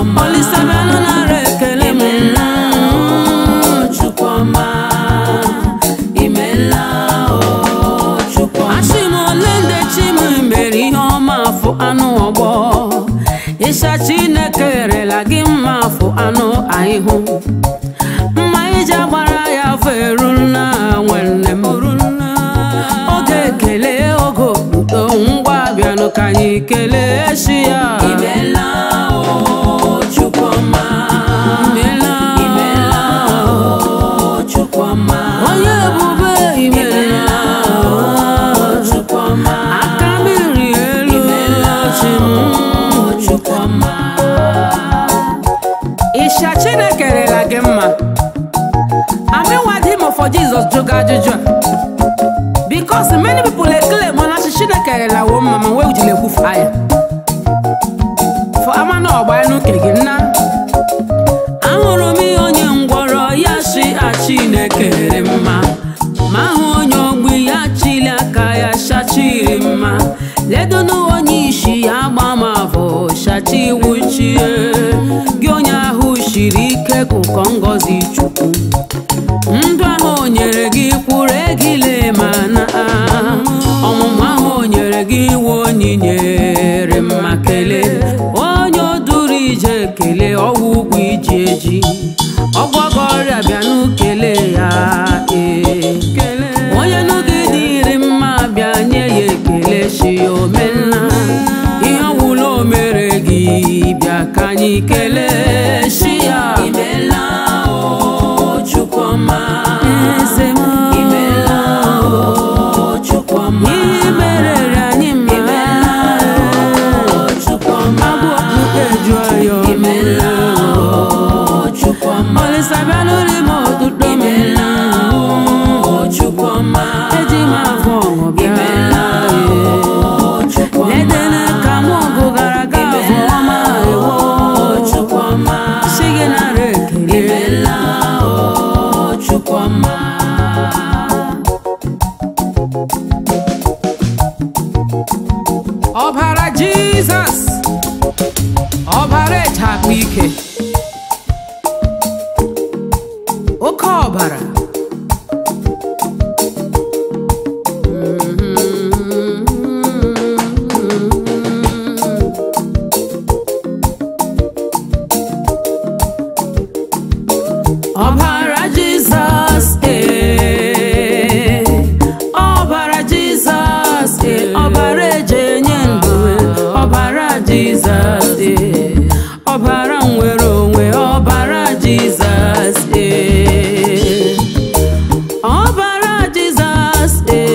Chukwuma Olisa bịanụ nara ekele m imela o Chukwuma imela o Chukwuma Achị m ole ndị chi m mere ihe ọma afụ anụ ọgbọ ịsha Chineke erela gị mma afụ anụ ahịhụ mma iji agbara ya afọ eruru na nwanne m oge ekele oge otuto ngwa bịanụ ka anyị kelee chi ya imela o Chukwuma Imela. imela o Chukwuma onye ebube imela Chukwuma aka mmiri elu chi m o Chukwuma Isha Chineke rela gị mma amiwadi m for Jesus jụrụ ajụjụ a because many people claim na chi Chineke rela wo mma ma wee jiri ekwufu ya for ama na ọgba enu ke gị nna ahụrụ m ihe onye ngwọrọ ya shi a Chineke rere mma ma ahụ onye ogbi ya chili aka ya shachiri mma ledonu onye isi ya gba ma bụ shachi wuchie gị onye ahụ shiri ike ka ụkọ ngọzi chukwu ndụ ahụ o nyere gị kwụrụ egile ma na ọmụmụ ahụ o nyere gị iwu onyinye mma kelee onye o duru ije kelee ọwụ ugwu iji eji ọgwọgọ ọrịa bịanụ kelee ya ee onye n'oge dịrị mma bịa nye ya ekele chi ya omenna ihe ọwụla o mere gị bịa ka anyị kelee chi ya imela o Chukwuma Eze m. imela o Chukwuma ihe merere anyị mma imela o Chukwuma abụ okpukpe jụọ ya imela o Chukwuma olisa bịa n'ụlọ ime ọtụtụ imela o Chukwuma eji m afọ ọṅụ bịa imela o Chukwuma ledene ka mụ ọgụ gara aga afọ ọma ewo Chukwuma si gị nara ekele imela o Chukwuma ọbara jizọs ọbara echakpa ike oke ọbara ọbara jizọs ee ọbara jizọs ee ọbara eji enye ndụ ee, ọbara jizọs ee ọbara nwere onwe ọbara jizọs ee ọbara jizọs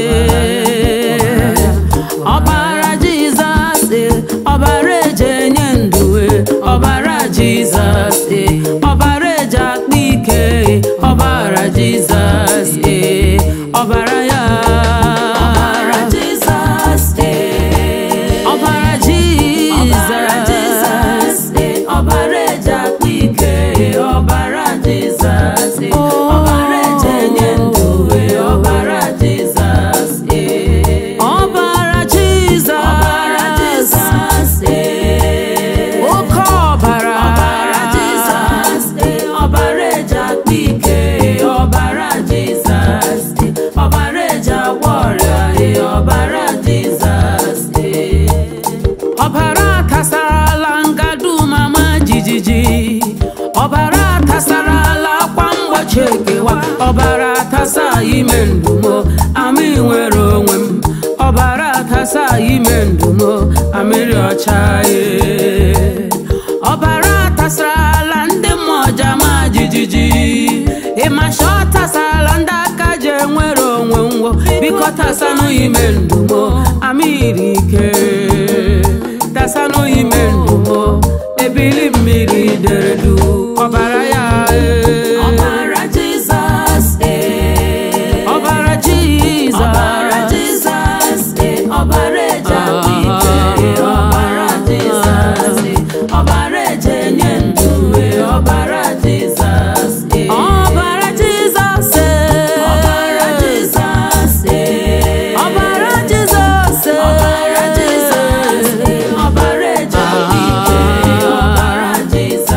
ee ọbara jizọs ee ọbara eji enye ndụ ee ọbara jizọs ee ọbara eji akpa ike ee ọbara jizọs ee ọbara ya ọbara Jizọs ee ọbara ọbara jizọs Jizọs ee ọbara eji akpa ike ee ọbara Jizọs ee ọbara eji enye ndụ ee ọbara Jizọs ee ọbara ọbara jizọs Jizọs ee oke ọbara ọbara Jizọs ee ọbara eji akpa ike ee ọbara Jizọs ee ọbara eji agwọ ọrịa ee ọbara Jizọs ee ọbara tasarala ngadu mama jijiji ọbara tasarala akwa mgbochi ekewa ọbara tasa ime ndumo amị nwere onwe m ọbara tasa ime ndumo amịrị ọcha ye ọbara tasarala ndị mmụọ jama jijiji ịmasha ọ tasarala ndị aka ji enwere onwe ngwo biko tasanụ ime ndumo amịrị ike tasanụ ime ndumo ebili mmiri dere du ọbara ya ee. ọbara Jizọs ee ọbara jizọs ọbara Jizọs ee ọbara eji akpa ike ee ọbara Jizọs ee ọbara eji enye ndụ ee ọbara Jizọs ee ọbara jizọs ee. ọbara Jizọs ee ọbara jizọs ee. ọbara Jizọs ee ọbara eji akpa ike ee ọbara Jizọs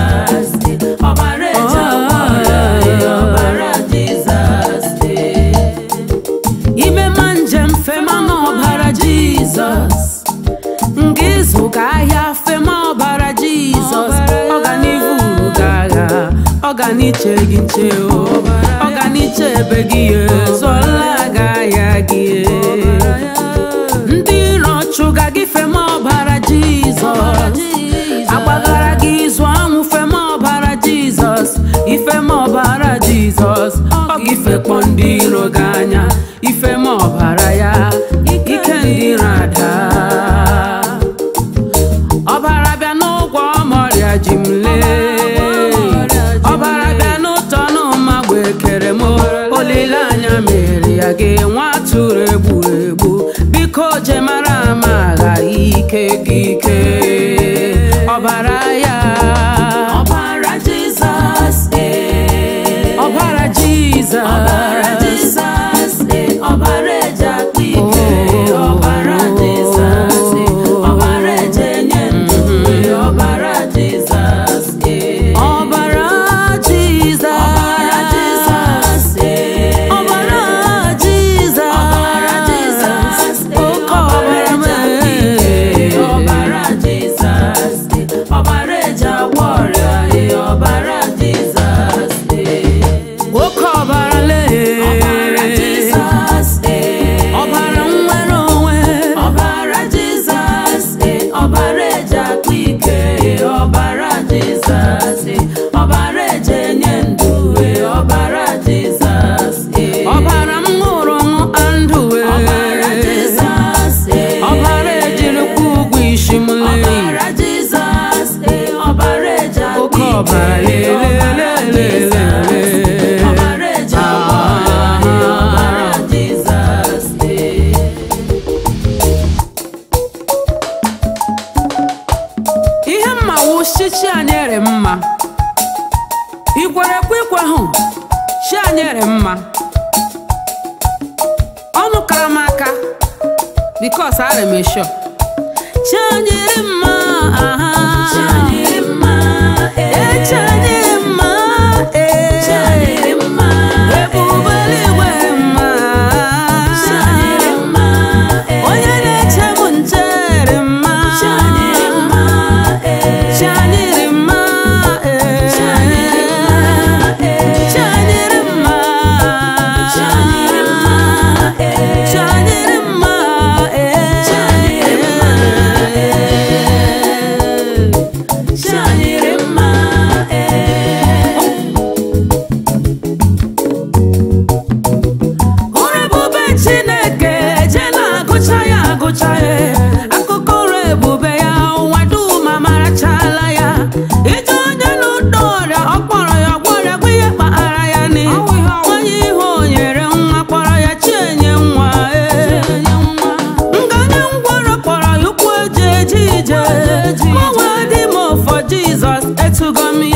ọ ga n'iche gị nche o ọ ga n'iche ebe gị ye zụọla ga ya gị ndị iro chụga gị fema ọbara jizọs agbagara gị zụọ anwụ fema ọbara jizọs ifema ọbara jizọs ọ gị fekpọ ndị iro gị anya ifema ọbara ya ike ndị iro ada ọbara bịa n'ụgwọ ọmọrịa ji m lee ọbara bịa n'ụtọ n'ụma gbe kere m olileanya mere ya gị nwa tụrụ egburu egbu biko je mara ama agha ike gị ike ọbara ya ọbara jizọs ee ọbara jizọs ọbara jizọs ee ọbara eji akpa ike ọbara jizọs ee ọbara eji enye ndụ ee ọbara jizọs ee ọbara jizọs ọbara jizọs ee ọbara jizọs ọbara jizọs ee oke ọbara ọbara eji akpa ike mee ọbara jizọs ee ọbara eji agwọ ọrịa ee ọbara jizọs ee oke ọbara lee ọbara jizọs ee ọbara nwere onwe ọbara jizọs ee ọbara eji akpa ike ee ọbara jizọs ee ọbara eji enye ndụ ee ọbara jizọs ee ọbara m ṅụrụ ṅụ ndụ ọbara jizọs ee ọbara ejirikwa ụgwọ isi m lee ọbara jizọs ee ọbara eji akpa oke ike ọbara ee ọbara jizọs lelelelele ọbara eji agwọ ọrịa ee ọbara jizọs ee ihe mma wụ chi anyị ere mma ikwerekwa ikwe hụ chi anyị ere mma ọnụ kara m aka bikos ara m esho chi anyị ere mma aha Chi anyị dị mma ee ee chi anyị ere mma ee Chi anyị dị mma ebube eluigwe mma Chi anyị dị mma ee onye na-eche m nche ere mma Chi anyị dị mma ee Chi anyị dị mma ee Chi anyị dị mma ee Chi anyị dị mma Chi anyị dị mma ee Chi anyị dị mma ee Chi anyị dị mma ee Chi anyị dị mma ee Ọrụ ebube Chineke je na-agụcha ya agụcha ya akụkọ ọrụ ebube ya ụwa dum amarachala ya ije onye n'ụdọ ọrịa ọ kpọrọ ya gwọrịa gwa ihe kpaghara ya ni onye ihe o nyere nwa kpọrọ ya chienye nwa ee nganye ngwọrọ kpọrọ ya ụkwụ eji eje ije mụnwa dị m ofọ Jizọs etugo m